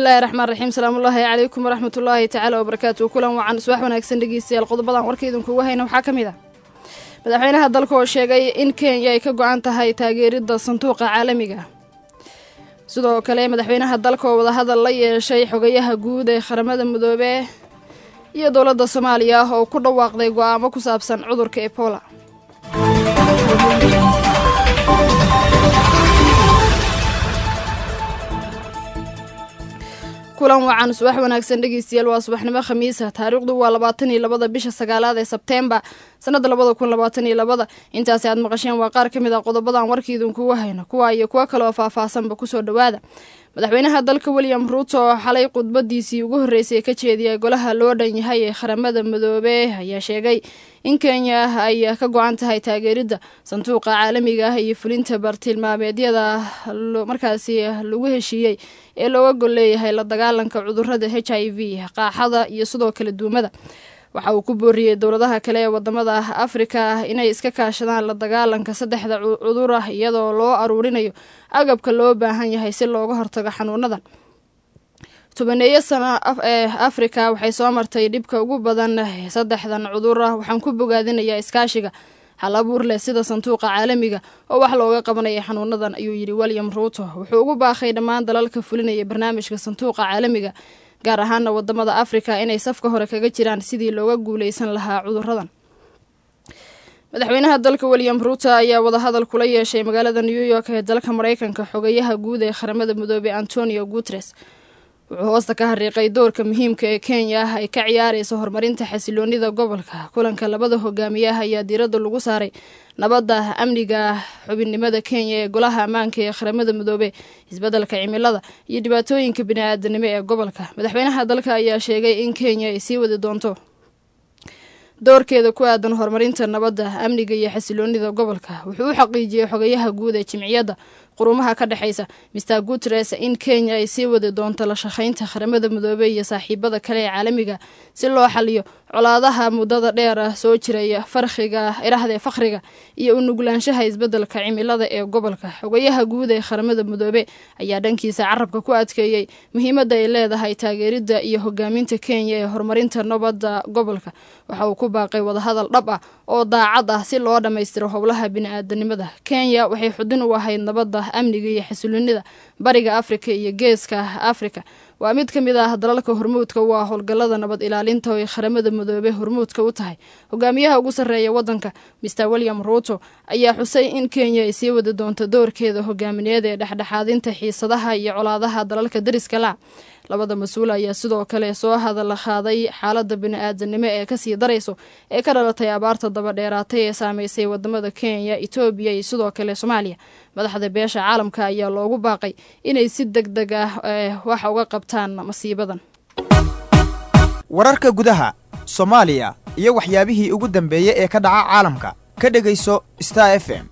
bismillahi raxmaan raxiim salaamullaahi calaykum waraxmatullaahi tacaala wabarakaatu kulan wacan subax wanaagsan dhegeystayaal qodobadan warka idinkugu hayna waxaa ka mid ah madaxweynaha dalka oo sheegay in kenya ay ka go-an tahay taageeridda sanduuqa caalamiga sidoo kale madaxweynaha dalka oo wadahadal la yeeshay xogayaha guud ee qaramada midoobe iyo dowladda soomaaliya oo ku dhawaaqday go-aamo ku saabsan cudurka ebola kulan wacan subax wanaagsan dhegeystayaal waa subaxnimo khamiisa taariikhdu waa labaatan iyo labada bisha sagaalaad ee sebteembar sanada labada kun labaatan iyo labada intaasi aad maqasheen waa qaar ka mid ah qodobadan warkiidinkugu hayno kuwa iyo kuwo kale oo faahfaahsanba kusoo dhowaada madaxweynaha dalka william ruuto oo xalay khudbadiisii ugu horreysay ka jeediyay golaha loo dhan yahay ee qaramada midoobe ayaa sheegay in kenya ay ka go-an tahay taageeridda sanduuqa caalamiga ah iyo fulinta bartilmaameedyada markaasi lagu heshiiyey ee looga gol leeyahay la dagaalanka cudurada h i v qaaxada iyo sidoo kale duumada waxa uu ku booriyey dowladaha kale ee wadamada afrika inay iska kaashadaan la dagaalanka saddexda cudur ah iyadoo loo aruurinayo agabka loo baahan yahay si looga hortago xanuunadan tobaneeyo sano ee afrika waxay soo martay dhibka ugu badan saddexdan cudur ah waxaan ku bogaadinayaa iskaashiga hal abuur leh sida sanduuqa caalamiga oo wax looga qabanaya xanuunadan ayuu yidhi william ruuto wuxuu ugu baaqay dhammaan dalalka fulinaya barnaamijka sanduuqa caalamiga gaar ahaana wadamada afrika inay safka hore kaga jiraan sidii looga guuleysan lahaa cuduradan madaxweynaha dalka william ruuto ayaa wadahadal kula yeeshay magaalada new york ee dalka mareykanka xogayaha guud ee qaramada midoobey antonio guteres wuxuu hoosta ka hariiqay doorka muhiimka ee kenya ah ay ka ciyaareyso horumarinta xasiloonida gobolka kulanka labada hogaamiyaha ayaa diiradda lagu saaray nabadda amniga xubinnimada kenya ee golaha ammaanka ee qaramada midoobe isbeddelka cimilada iyo dhibaatooyinka bini-aadanimo ee gobolka madaxweynaha dalka ayaa sheegay in kenya ay sii wadi doonto doorkeeda ku aadan horumarinta nabadda amniga iyo xasiloonida gobolka wuxuu u xaqiijiyey xogayaha guud ee jimciyadda qurumaha ka dhexeysa mister guteres in kenya ay sii wadi doonto la shaqeynta qaramada midoobey iyo saaxiibada kale ee caalamiga si loo xaliyo colaadaha muddada dheer ah soo jiraya farqiga irahdee fakhriga iyo u nuglaanshaha isbeddelka cimilada ee gobolka xogayaha guud ee qaramada midoobe ayaa dhankiisa carabka ku adkeeyey muhiimadda ay leedahay taageeridda iyo hogaaminta kenya ee horumarinta nabadda gobolka waxa uu ku baaqay wadahadal dhab ah oo daacad ah si loo dhammaystiro howlaha bini-aadanimada kenya waxay xudin u ahayd nabadda amniga iyo xasiloonida bariga afrika iyo geeska afrika waa mid ka mid ah dalalka hormuudka u ah howlgallada nabad ilaalinta oo ay qaramada midoobe hormuudka u tahay hogaamiyaha ugu sarreeya waddanka mister william ruuto ayaa xusay in kenya ay sii wadi doonto doorkeeda hogaamineed ee dhexdhexaadinta xiisadaha iyo colaadaha dalalka dariska la labada mas-uul ayaa sidoo kale soo hadal qaaday xaaladda bini-aadanimo ee kasii darayso ee ka dhalatay abaarta dabadheeraatay ee saameysay wadamada kenya etoobiya iyo sidoo kale soomaaliya madaxda beesha caalamka ayaa loogu baaqay inay si deg deg ah wax uga qabtaan masiibadan wararka gudaha soomaaliya iyo waxyaabihii ugu dambeeyey ee ka dhaca caalamka ka dhegayso star f m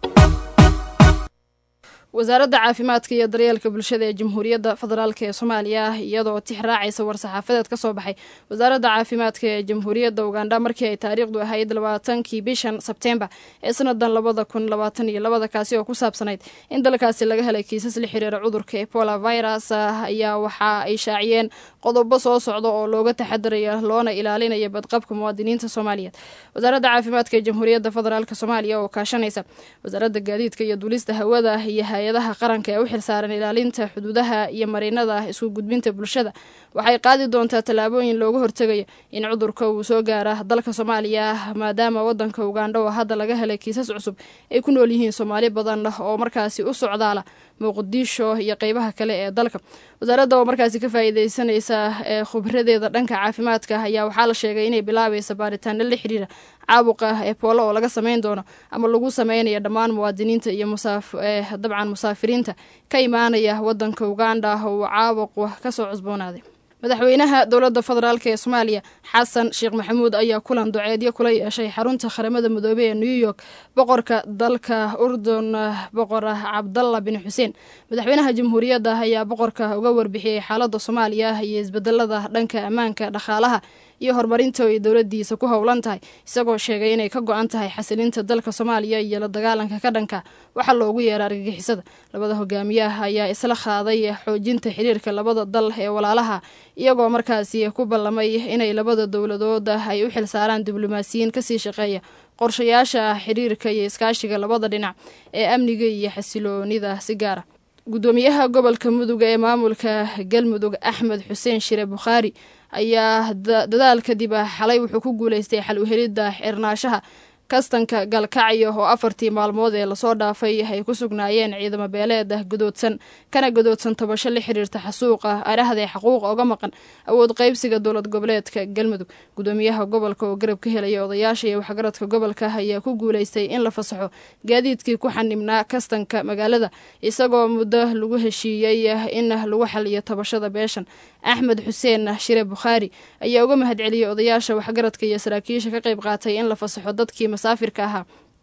wasaaradda caafimaadka iyo daryeelka bulshada ee jamhuuriyadda federaalk ee soomaaliya iyadoo tix raacaysa war-saxaafadeed ka soo baxay wasaaradda caafimaadka ee jamhuuriyadda ugandha markii ay taariikhdu ahayd labaatankii bishan sebteembar ee sanadan labada kun labaatan iyo labada kaasi oo ku saabsanayd in dalkaasi laga helay kiisas la xiriira cudurka ebola virus ayaa waxa ay shaaciyeen qodobo soo socda oo looga taxadaraya loona ilaalinaya badqabka muwaadiniinta soomaaliyeed wasaaradda caafimaadka ee jamhuuriyadda federaalk soomaaliya oo kaashanaysa wasaaradda gaadiidka iyo duulista hawada iyo hay-adaha qaranka ee u xilsaaran ilaalinta xuduudaha iyo mariinada isku gudbinta bulshada waxay qaadi doontaa tallaabooyin looga hortegayo in cudurka uu soo gaara dalka soomaaliya maadaama wadanka ugandha oo hadda laga helay kiisas cusub ay ku nool yihiin soomaali badan oo markaasi u socdaala muqdisho iyo qeybaha kale ee dalka wasaaradda oo markaasi ka faa'iideysanaysa ee khubradeeda dhanka caafimaadka ayaa waxaa la sheegay inay bilaabaysa baaritaano la xiriira caabuqa ebola oo laga sameyn doono ama lagu sameynayo dhammaan muwaadiniinta iyo dabcan musaafiriinta ka imaanaya wadanka uganda uu caabuq kasoo cusboonaaday madaxweynaha dowladda federaalk ee soomaaliya xasan sheekh maxamuud ayaa kulan duceedyo kula yeeshay xarunta qaramada midoobey ee new york boqorka dalka urdun boqor cabdalla bin xuseen madaxweynaha jamhuuriyadda ayaa boqorka uga warbixiyey xaaladda soomaaliya iyo isbedelada dhanka ammaanka dhaqaalaha iyo horumarinta ay dowladiisa ku howlan tahay isagoo sheegay inay ka go-an tahay xasilinta dalka soomaaliya iyo la dagaalanka ka dhanka waxaa loogu yeera argagixisada labada hogaamiyaha ayaa isla qaaday xoojinta xiriirka labada dal ee walaalaha iyagoo markaasi ku ballamay inay labada dowladood ay u xilsaaraan diblomaasiyiin kasii shaqeeya qorshayaasha xiriirka iyo iskaashiga labada dhinac ee amniga iyo xasiloonida si gaara gudoomiyaha gobolka mudug ee maamulka galmudug axmed xuseen shire bukhaari ayaa dadaal kadib xalay wuxuu ku guuleystay xal uhelidda xirnaashaha kastanka galkacyo oo afartii maalmood ee lasoo dhaafay ay ku sugnaayeen ciidamo beeleed ah gadoodsan kana gadoodsan tabasho la xiriirta xasuuqa arahdae xaquuqa oga maqan awood qaybsiga dowlad goboleedka galmudug gudoomiyaha gobolka oo garab ka helaya odayaasha iyo waxgaradka gobolka ayaa ku guuleystay in la fasaxo gaadiidkii ku xanibnaa kastanka magaalada isagoo muddo lagu heshiiyey in lagu xaliyo tabashada beeshan axmed xuseen shire bukhaari ayaa uga mahadceliyey odayaasha waxgaradka iyo saraakiisha ka qayb qaatay in la fasaxo dadkii masaafirka ahaa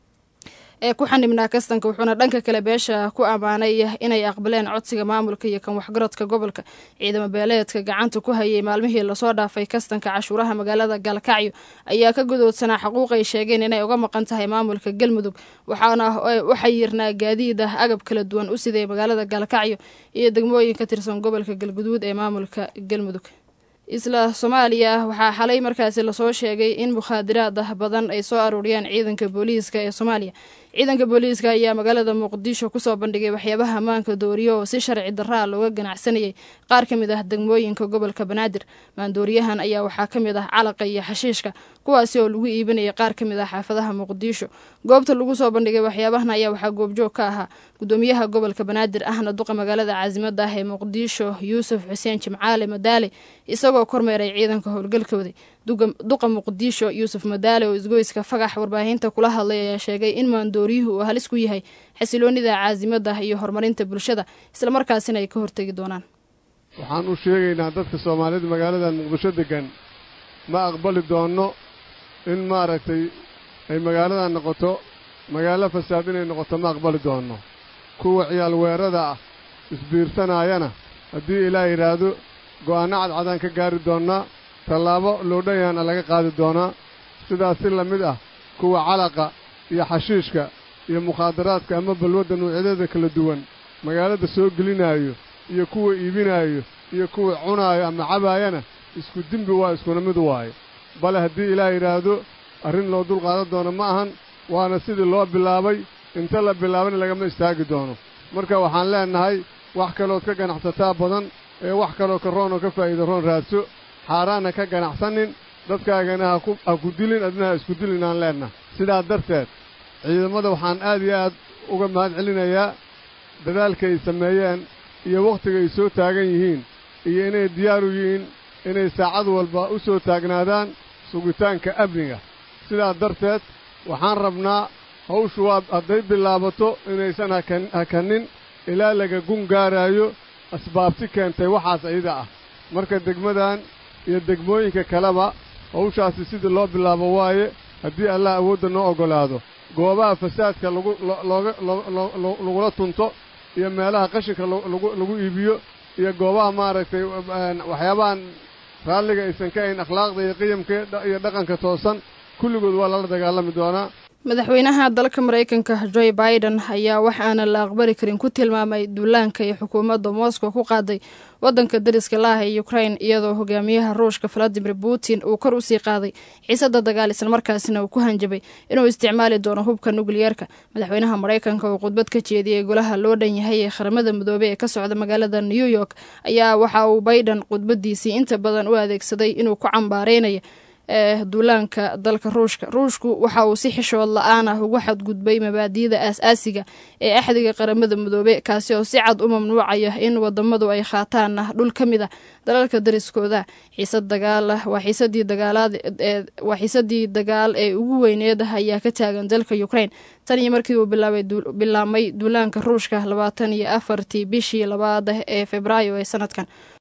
ee ku xanibnaa kastanka wuxuuna dhanka kale beesha ku ammaanay inay aqbaleen codsiga maamulka iyo kan waxgaradka gobolka ciidamo beeleedka gacanta ku hayay maalmihii lasoo dhaafay kastanka cashuuraha magaalada gaalkacyo ayaa ka godoodsanaa xaquuq ay sheegeen inay uga maqan tahay maamulka galmudug waxaana waxay yirnaa gaadiid ah agab kala duwan u siday magaalada gaalkacyo iyo degmooyin ka tirsan gobolka galguduud ee maamulka galmudug isla soomaaliya waxaa xalay markaasi lasoo sheegay in mukhaadiraad ah badan ay soo aruuriyeen ciidanka booliiska ee soomaaliya ciidanka booliiska ayaa magaalada muqdisho kusoo bandhigay waxyaabaha ammaanka dooriyo oo si sharci daraa looga ganacsanayay qaar ka mid ah degmooyinka gobolka banaadir maandooriyahan ayaa waxaa ka mid ah calaqa iyo xashiishka kuwaasi oo lagu iibinayay qaar ka mid ah xaafadaha muqdisho goobta lagu soo bandhigay waxyaabahan ayaa waxaa goobjoog ka ahaa gudoomiyaha gobolka banaadir ahna duqa magaalada caasimada ah ee muqdisho yuusuf xuseen jimcaale madaale isagoo kormeeray ciidanka howlgalkooda duqa muqdisho yuusuf madaale oo isgoyska fagax warbaahinta kula hadlay ayaa sheegay in maandooriyuhu uu halis ku yahay xasiloonida caasimada iyo horumarinta bulshada islamarkaasina ay ka hortegi doonaan waxaan u sheegaynaa dadka soomaalida magaaladan muqdisho deggan ma aqbali doonno in maaragtay ay magaaladan noqoto magaalo fasaad inay noqoto ma aqbali doonno kuwa ciyaal weerada ah isbiirsanaayana haddii ilaah yidhaahdo go'aanno cadcadaan ka gaari doonnaa tallaabo loodhanyaana laga qaadi doonaa sidaas si la mid ah kuwa calaqa iyo xashiishka iyo mukhaadaraadka ama balwadda nuucyadeeda kala duwan magaalada soo gelinaayo iyo kuwa iibinaayo iyo kuwa cunaayo ama cabaayana isku dembi waa iskuna mid waayo bale haddii ilaah yidhaahdo arrin loo dulqaadan doono ma ahan waana sidii loo bilaabay inta la bilaabana lagama istaagi doono marka waxaan leennahay wax kalood ka ganacsataa badan ee wax kaloo ka roon oo ka faa'iida roon raadso xaaraanna ka ganacsanin dadkaagana ha ku dilin adna ha isku dilin aan leennahay sidaa darteed ciidamada waxaan aad iyo aad uga mahad celinayaa dadaalka ay sameeyeen iyo wakhtiga ay soo taagan yihiin iyo inay diyaaru yihiin inay saacad walba u soo taagnaadaan sugitaanka amniga sidaa darteed waxaan rabnaa hawshu waa hadday bilaabato inaysan hakanin ilaa laga gun gaaraayo asbaabti keentay waxaas iyada ah marka degmadan iyo degmooyinka kaleba hawshaasi sidii loo bilaabo waaye haddii allah awoodda noo oggolaado goobaha fasaadka lagu looga lagula tunto iyo meelaha qashinka lagu iibiyo iyo goobaha maaragtay waxyaabahan raalliga aysan ka ahayn akhlaaqda iyo qiyamka iyo dhaqanka toosan kulligood waa lala dagaalami doonaa madaxweynaha dalka maraykanka joe biden ayaa wax aanan la aqbali karin ku tilmaamay duulaanka iyo xukuumadda moscow ku qaaday wadanka dariska laaha ee ukrain iyadoo hogaamiyaha ruushka valadimir putin uu kor usii qaaday xiisada dagaal islamarkaasina uu ku hanjabay inuu isticmaali doono hubka nukliyeerka madaxweynaha maraykanka oo khudbad ka jeediyey golaha loo dhan yahay ee qaramada midoobey ee ka socda magaalada new york ayaa waxa uu biden khudbadiisii inta badan u adeegsaday inuu ku cambaareynayo ee duulaanka dalka ruushka ruushku waxa uu si xishood la-aan ah ugu xadgudbay mabaadi'da aas-aasiga ee axdiga qaramada midoobe kaasi oo si cad u mamnuucaya in wadamadu ay qaataan dhul ka mid a dalalka dariskooda xiisad dagaal waa xiisadii dagaalaad waa xiisadii dagaal ee ugu weyneed ayaa ka taagan dalka ukraine tan iyo markii uu bilaabay bilaabmay duulaanka ruushka labaatan iyo afartii bishii labaad ee februaayo ee sanadkan